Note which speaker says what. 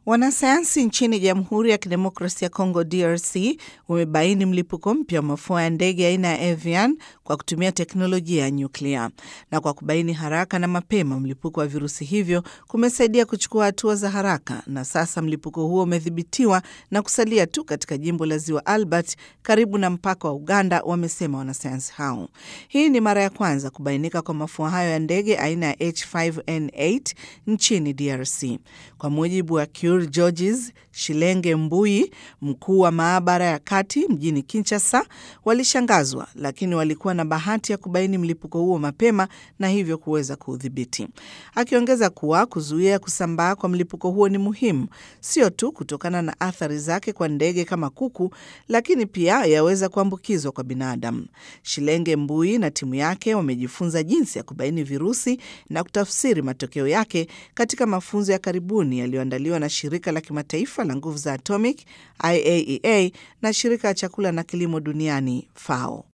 Speaker 1: Wanasayansi nchini Jamhuri ya Kidemokrasia ya Kongo DRC wamebaini mlipuko mpya wa mafua ya ndege aina ya avian kwa kutumia teknolojia ya nyuklia. Na kwa kubaini haraka na mapema mlipuko wa virusi hivyo kumesaidia kuchukua hatua za haraka, na sasa mlipuko huo umedhibitiwa na kusalia tu katika jimbo la Ziwa Albert karibu na mpaka wa Uganda, wamesema wanasayansi hao. Hii ni mara ya kwanza kubainika kwa mafua hayo ya ndege aina ya H5N8 nchini DRC. Kwa mujibu wa Georges Shilenge Mbui, mkuu wa maabara ya kati mjini Kinshasa, walishangazwa lakini walikuwa na bahati ya kubaini mlipuko huo mapema na hivyo kuweza kuudhibiti, akiongeza kuwa kuzuia kusambaa kwa mlipuko huo ni muhimu, sio tu kutokana na athari zake kwa ndege kama kuku, lakini pia yaweza kuambukizwa kwa binadamu. Shilenge Mbui na timu yake wamejifunza jinsi ya kubaini virusi na kutafsiri matokeo yake katika mafunzo ya karibuni yaliyoandaliwa na shirika la kimataifa la nguvu za atomic IAEA na shirika la chakula na kilimo duniani FAO.